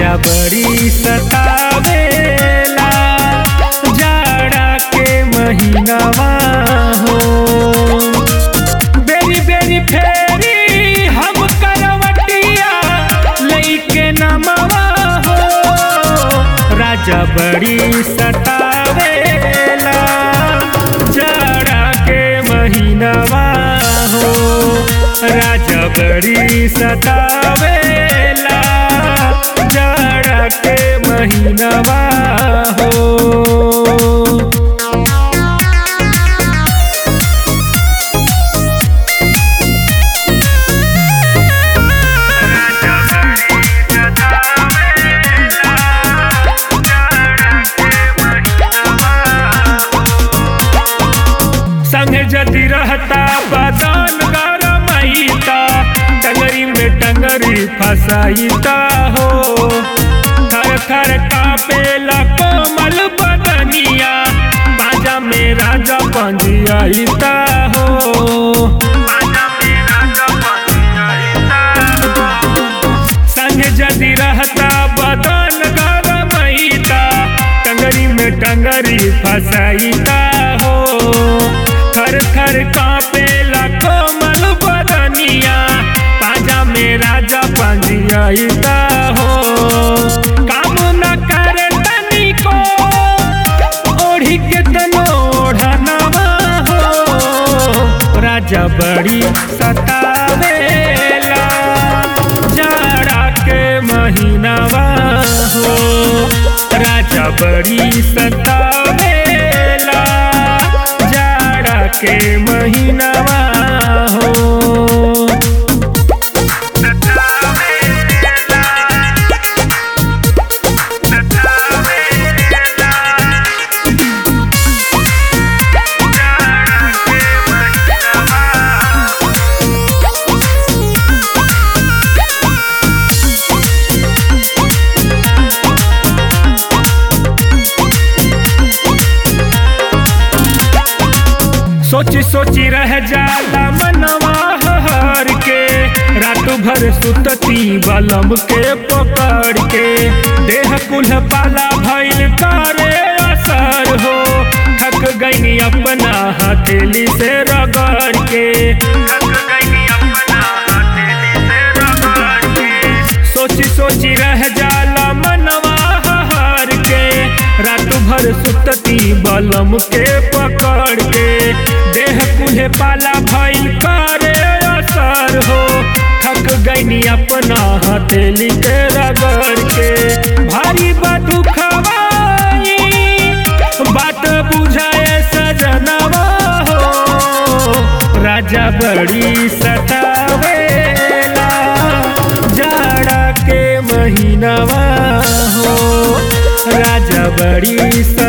राजा बड़ी सतावेला जाड़ा के महीनावा हो बेरी बेरी फेरी हम करवटिया लईके नमवा हो राजा बड़ी सतावेला जाड़ा के महीनावा हो राजा बड़ी सतावेला जाड़ा के महीनावा हो संगे जदि रहता बदन गरमैता टंगरी में टंगरी फसाईता हो थर थर कापेला कोमल बदनिया बाजा में राजा पंजियाईता हो संगे जदि रहता बदन गरमैता टंगरी में टंगरी फसाईता हो थर थर कापेला कोमल बदनिया पाजा में राजा पंजियाईता हो काम न करे तनिको ओढ़ी के तनो ओढ़नवा हो राजा बड़ी सतावेला जाड़ा के महीनावा हो राजा बड़ी सतावेला जाड़ा के महीनावा हो सोची सोची रह जाला मनवा हर के रात भर सुतती बलम के पकड़ के देह कुल पाला भइल करे असर हो थक गईनी अपना हथेली से रगड़ के सोची सोची रह जाला मनवा हर के रात भर सुतती बलम के पकड़ के देह कुल्हे पाला भइल करे असर हो थक गईनी अपना हथेली के रगड़ के भारी बदु खवाई बात बुझाए सजनवा हो राजा बड़ी सतावेला जाड़ा के महीनावा हो राजा बड़ी स